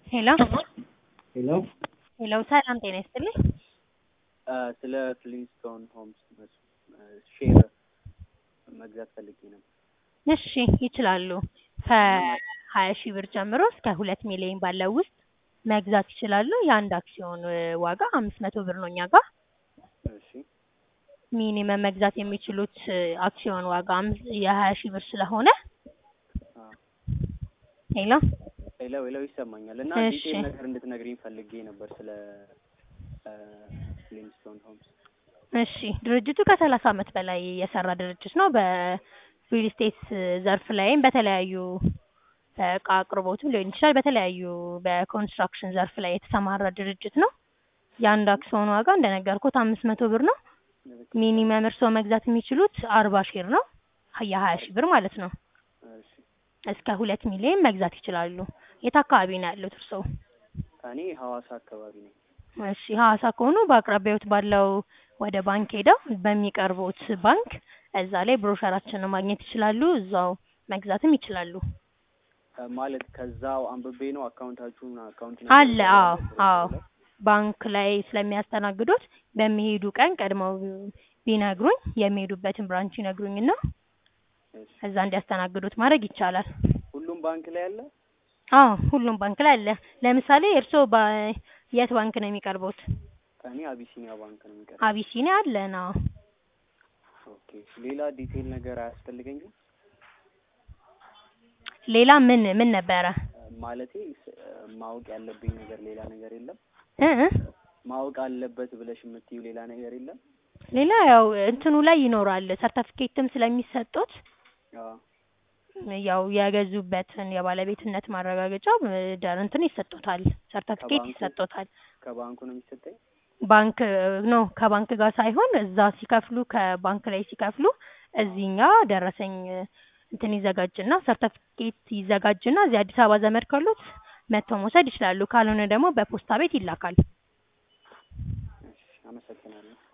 ሄሎ ሄሎ ሄሎ ሰላም ጤና ይስጥልኝ። ስለ ፍሊንስቶን ሆምስ ሼር መግዛት ፈልጌ ነበር። እሺ ይችላሉ። ከሀያ ሺህ ብር ጀምሮ እስከ ሁለት ሚሊዮን ባለው ውስጥ መግዛት ይችላሉ። የአንድ አክሲዮን ዋጋ አምስት መቶ ብር ነው እኛ ጋር። እሺ ሚኒመም መግዛት የሚችሉት አክሲዮን ዋጋ አምስት የሀያ ሺህ ብር ስለሆነ አዎ። ሄሎ ሄሎ ሄሎ ይሰማኛል። እና እሺ። ዲቴል ነገር እንድትነግሪኝ ፈልጌ ነበር ስለ ፍሊንስቶን ሆምስ። እሺ ድርጅቱ ከሰላሳ ዓመት በላይ የሰራ ድርጅት ነው። በሪል ስቴት ዘርፍ ላይም በተለያዩ እቃ አቅርቦትም ሊሆን ይችላል በተለያዩ በኮንስትራክሽን ዘርፍ ላይ የተሰማራ ድርጅት ነው። የአንድ አክሲዮን ዋጋ እንደነገርኩት አምስት መቶ ብር ነው። ሚኒመም እርስዎ መግዛት የሚችሉት አርባ ሼር ነው። የሀያ ሺህ ብር ማለት ነው። እሺ እስከ ሁለት ሚሊዮን መግዛት ይችላሉ። የት አካባቢ ነው ያሉት እርስዎ? እኔ ሐዋሳ አካባቢ ነኝ። እሺ ሐዋሳ ከሆኑ በአቅራቢያዎት ባለው ወደ ባንክ ሄደው በሚቀርቡት ባንክ እዛ ላይ ብሮሸራችንን ማግኘት ይችላሉ። እዛው መግዛትም ይችላሉ። እ ማለት ከዛው አንብቤ ነው አካውንታችሁን አካውንት አለ አዎ አዎ ባንክ ላይ ስለሚያስተናግዱት በሚሄዱ ቀን ቀድመው ቢነግሩኝ የሚሄዱበትን ብራንች ይነግሩኝና እሺ እዛ እንዲያስተናግዱት ማድረግ ይቻላል። ሁሉም ባንክ ላይ አለ? አዎ ሁሉም ባንክ ላይ አለ። ለምሳሌ እርስዎ በ- የት ባንክ ነው የሚቀርቡት? እኔ አቢሲኒያ ባንክ ነው የሚቀር። አቢሲኒያ አለን። አዎ ኦኬ ሌላ ዲቴል ነገር አያስፈልገኝም? ሌላ ምን ምን ነበረ? ማለቴ ስ- ማወቅ ያለብኝ ነገር ሌላ ነገር የለም? እ እ ማወቅ አለበት ብለሽ የምትይው ሌላ ነገር የለም? ሌላ ያው እንትኑ ላይ ይኖራል ሰርተፊኬትም ስለሚሰጡት አዎ ያው የገዙበትን የባለቤትነት ማረጋገጫ ደር እንትን ይሰጡታል፣ ሰርተፊኬት ከባንኩ? ይሰጡታል። ከባንኩ ነው የሚሰጠኝ? ባንክ ነው ከባንክ ጋር ሳይሆን እዛ ሲከፍሉ ከባንክ ላይ ሲከፍሉ እዚህኛ ደረሰኝ እንትን ይዘጋጅና ሰርተፊኬት ይዘጋጅና እዚህ አዲስ አበባ ዘመድ ካሉት መጥተው መውሰድ ይችላሉ። ካልሆነ ደግሞ በፖስታ ቤት ይላካል። እሺ አመሰግናለሁ።